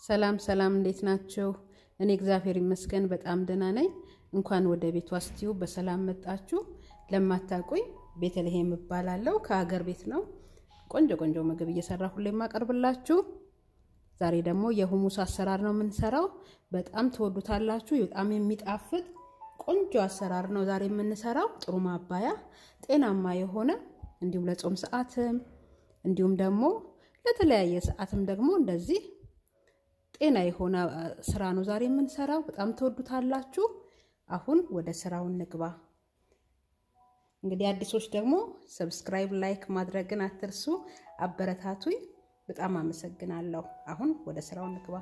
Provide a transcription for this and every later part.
ሰላም ሰላም፣ እንዴት ናችሁ? እኔ እግዚአብሔር ይመስገን በጣም ደህና ነኝ። እንኳን ወደ ቤቷ ስቲዩ በሰላም መጣችሁ። ለማታውቁኝ ቤተልሔም እባላለሁ። ከሀገር ቤት ነው ቆንጆ ቆንጆ ምግብ እየሰራ ሁሌ የማቀርብላችሁ። ዛሬ ደግሞ የሁሙስ አሰራር ነው የምንሰራው። በጣም ትወዱታላችሁ። በጣም የሚጣፍጥ ቆንጆ አሰራር ነው ዛሬ የምንሰራው። ጥሩ ማባያ፣ ጤናማ የሆነ እንዲሁም ለጾም ሰዓትም እንዲሁም ደግሞ ለተለያየ ሰዓትም ደግሞ እንደዚህ ጤና የሆነ ስራ ነው ዛሬ የምንሰራው። በጣም ትወዱታላችሁ። አሁን ወደ ስራው እንግባ። እንግዲህ አዲሶች ደግሞ ሰብስክራይብ፣ ላይክ ማድረግን አትርሱ። አበረታቱኝ። በጣም አመሰግናለሁ። አሁን ወደ ስራው እንግባ።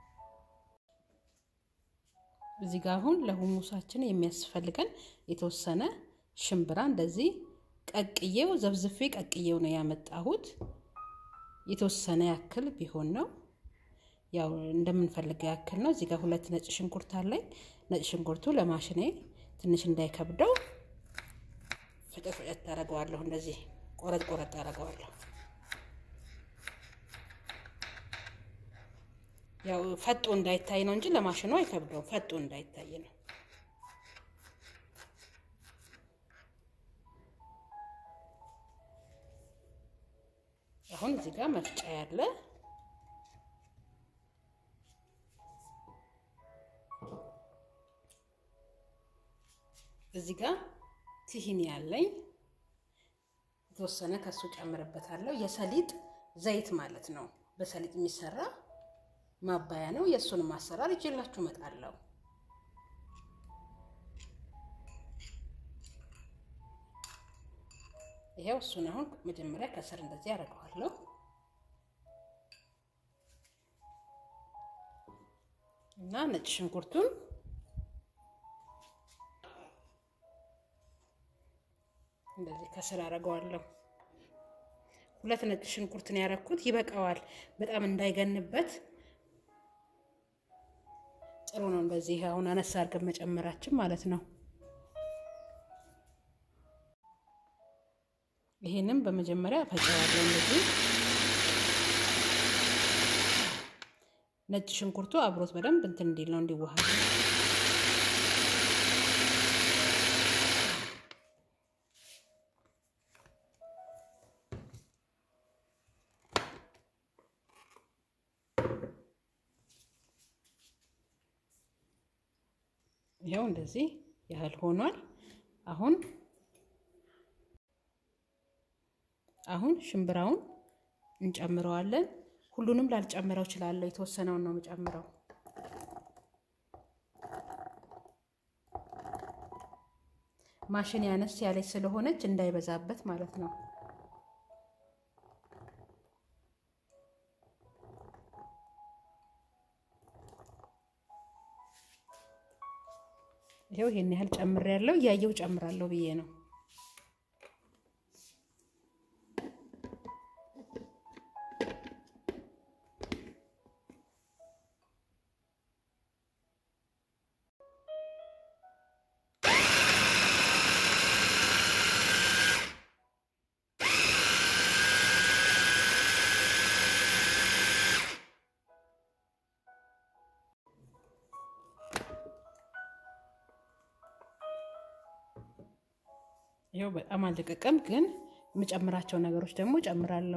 እዚህ ጋር አሁን ለሁሙሳችን የሚያስፈልገን የተወሰነ ሽምብራ እንደዚህ ቀቅዬው ዘብዝፌ ቀቅዬው ነው ያመጣሁት። የተወሰነ ያክል ቢሆን ነው ያው እንደምንፈልገው ያክል ነው። እዚህ ጋር ሁለት ነጭ ሽንኩርት አለኝ። ነጭ ሽንኩርቱ ለማሽኔ ትንሽ እንዳይከብደው ፍጥጥ ፍጥጥ ታደርገዋለሁ። እንደዚህ ቆረጥ ቆረጥ ታደርገዋለሁ። ያው ፈጦ እንዳይታይ ነው እንጂ ለማሽኑ አይከብደውም። ፈጦ እንዳይታይ ነው። አሁን እዚህ ጋር መፍጫ ያለ እዚህ ጋር ቲሂኒ ያለኝ የተወሰነ ከሱ ጨምርበታለሁ። የሰሊጥ ዘይት ማለት ነው። በሰሊጥ የሚሰራ ማባያ ነው። የእሱንም አሰራር ይዤላችሁ እመጣለሁ። ይሄው እሱን አሁን መጀመሪያ ከስር እንደዚህ ያደርገዋለሁ። እና ነጭ ሽንኩርቱን እንደዚህ ከስር አደርገዋለሁ። ሁለት ነጭ ሽንኩርትን ያደረኩት ይበቃዋል። በጣም እንዳይገንበት ጥሩ ነው። እንደዚህ አሁን አነሳ አድርገን መጨመራችን ማለት ነው። ይሄንም በመጀመሪያ ፈጨዋለሁ። እንደዚህ ነጭ ሽንኩርቱ አብሮት በደንብ እንትን እንዲል ነው እንዲዋሃድ ይኸው እንደዚህ ያህል ሆኗል። አሁን አሁን ሽምብራውን እንጨምረዋለን። ሁሉንም ላልጨምረው እችላለሁ። የተወሰነውን ነው የምጨምረው። ማሽን ያነስ ያለች ስለሆነች እንዳይበዛበት ማለት ነው። ይኸው ይሄን ያህል ጨምሬያለሁ። እያየሁ ጨምራለሁ ብዬ ነው። ይኸው በጣም አልደቀቀም፣ ግን የምጨምራቸው ነገሮች ደግሞ ጨምራለሁ።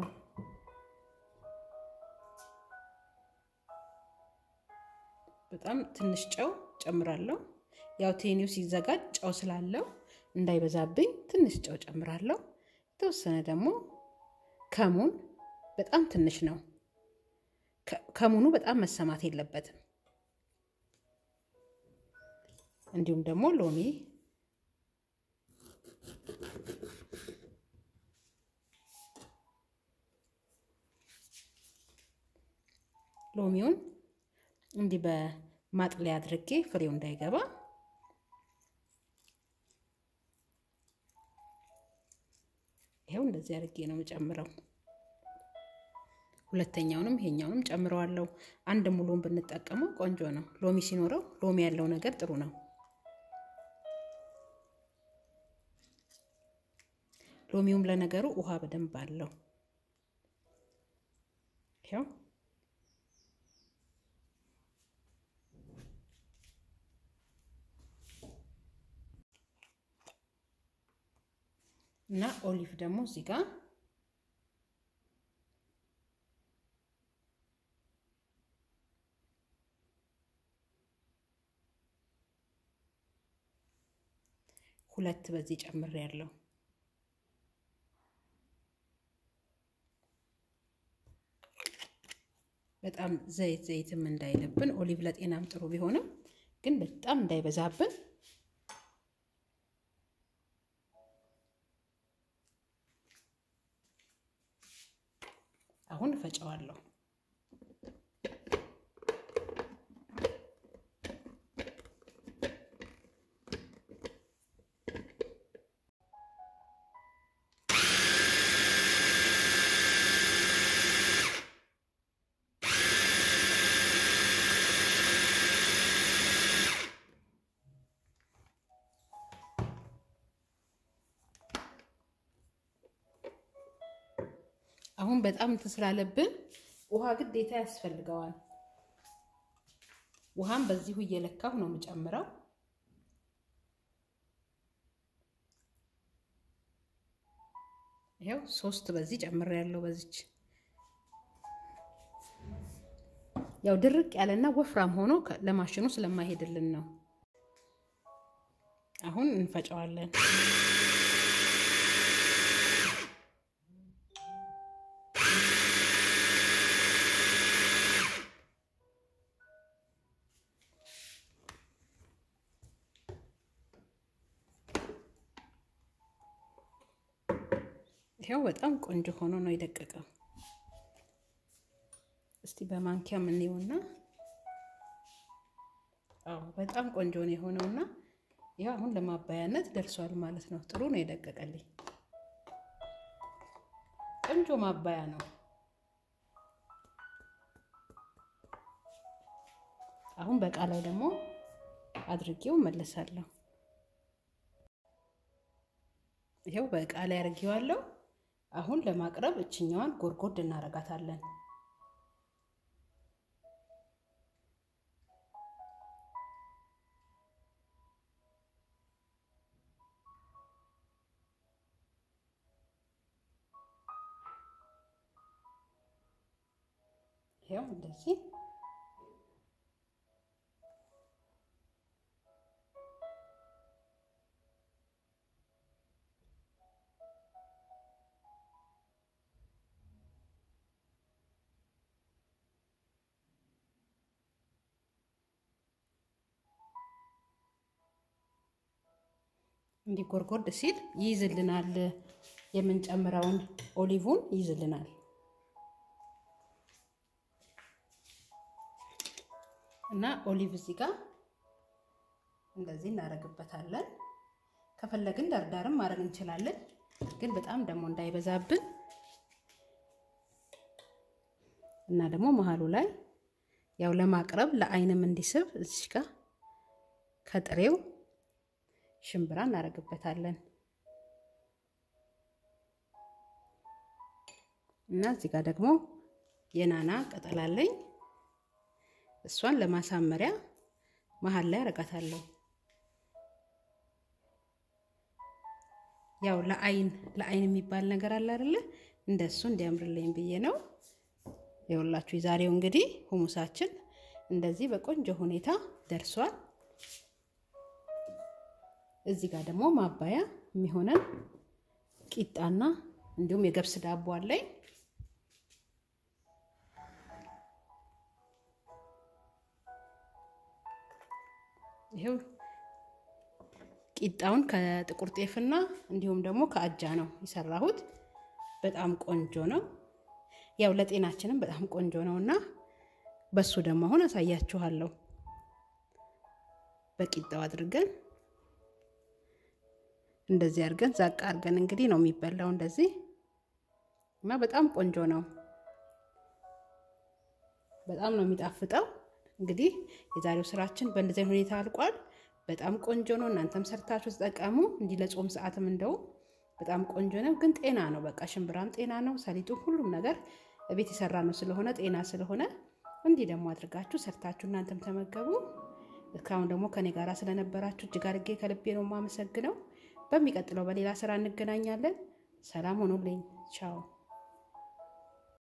በጣም ትንሽ ጨው ጨምራለሁ። ያው ቴኒው ሲዘጋጅ ጨው ስላለው እንዳይበዛብኝ ትንሽ ጨው ጨምራለሁ። የተወሰነ ደግሞ ከሙን፣ በጣም ትንሽ ነው። ከሙኑ በጣም መሰማት የለበትም። እንዲሁም ደግሞ ሎሚ ሎሚውን እንዲህ በማጥለያ አድርጌ ፍሬው እንዳይገባ ይኸው እንደዚህ አድርጌ ነው የምጨምረው። ሁለተኛውንም ይሄኛውንም ጨምረዋለሁ። አንድ ሙሉን ብንጠቀመው ቆንጆ ነው። ሎሚ ሲኖረው ሎሚ ያለው ነገር ጥሩ ነው። ሎሚውም ለነገሩ ውሃ በደንብ አለው። ይኸው እና ኦሊቭ ደግሞ እዚህ ጋር ሁለት በዚህ ጨምር ያለው በጣም ዘይት ዘይትም እንዳይልብን ኦሊቭ ለጤናም ጥሩ ቢሆንም ግን በጣም እንዳይበዛብን አሁን እፈጨዋለሁ። አሁን በጣም እንትን ስላለብን ውሃ ግዴታ ያስፈልገዋል። ውሃም በዚሁ እየለካሁ ነው የምጨምረው። ይኸው ሶስት በዚህ ጨምር ያለው በዚች ያው ድርቅ ያለና ወፍራም ሆኖ ለማሽኑ ስለማይሄድልን ነው። አሁን እንፈጨዋለን። ይኸው በጣም ቆንጆ ሆኖ ነው የደቀቀው። እስቲ በማንኪያ የምንየውና አዎ በጣም ቆንጆ ነው የሆነውና ይኸው አሁን ለማባያነት ደርሷል ማለት ነው። ጥሩ ነው የደቀቀልኝ። ቆንጆ ማባያ ነው። አሁን በቃ ላይ ደግሞ አድርጌው መለሳለሁ። ይኸው በእቃ ላይ አድርጌዋለሁ። አሁን ለማቅረብ እችኛዋን ጎርጎድ እናረጋታለን። ይኸው እንደዚህ እንዲህ ጎርጎድ ሲል ይይዝልናል። የምንጨምረውን ኦሊቭን ይይዝልናል። እና ኦሊቭ እዚህ ጋር እንደዚህ እናደርግበታለን። ከፈለግን ዳርዳርም ማድረግ እንችላለን፣ ግን በጣም ደግሞ እንዳይበዛብን እና ደግሞ መሀሉ ላይ ያው ለማቅረብ ለአይንም እንዲስብ እዚህ ጋር ከጥሬው ሽምብራ እናደርግበታለን እና እዚህ ጋር ደግሞ የናና ቅጠል አለኝ። እሷን ለማሳመሪያ መሀል ላይ አረጋታለሁ። ያው ለአይን ለአይን የሚባል ነገር አለ አይደለ? እንደሱ እንዲያምርልኝ ብዬ ነው። የሁላችሁ የዛሬው እንግዲህ ሁሙሳችን እንደዚህ በቆንጆ ሁኔታ ደርሷል። እዚህ ጋር ደግሞ ማባያ የሚሆነን ቂጣና እንዲሁም የገብስ ዳቦ አለኝ። ይሄው ቂጣውን ከጥቁር ጤፍና እንዲሁም ደግሞ ከአጃ ነው የሰራሁት። በጣም ቆንጆ ነው። ያው ለጤናችንም በጣም ቆንጆ ነው እና በሱ ደግሞ አሁን አሳያችኋለሁ። በቂጣው አድርገን እንደዚህ አድርገን ዛቅ አድርገን እንግዲህ ነው የሚበላው እንደዚህ እና በጣም ቆንጆ ነው። በጣም ነው የሚጣፍጠው። እንግዲህ የዛሬው ስራችን በእንደዚህ ሁኔታ አልቋል። በጣም ቆንጆ ነው። እናንተም ሰርታችሁ ተጠቀሙ። እንዲህ ለጾም ሰዓትም እንደው በጣም ቆንጆ ነው። ግን ጤና ነው። በቃ ሽምብራም ጤና ነው። ሰሊጡ፣ ሁሉም ነገር ቤት የሰራ ነው ስለሆነ ጤና ስለሆነ እንዲህ ደግሞ አድርጋችሁ ሰርታችሁ እናንተም ተመገቡ። እስካሁን ደግሞ ከኔ ጋር ስለነበራችሁ እጅግ አድርጌ ከልቤ ነው የማመሰግነው። በሚቀጥለው በሌላ ስራ እንገናኛለን። ሰላም ሆኖልኝ ቻው።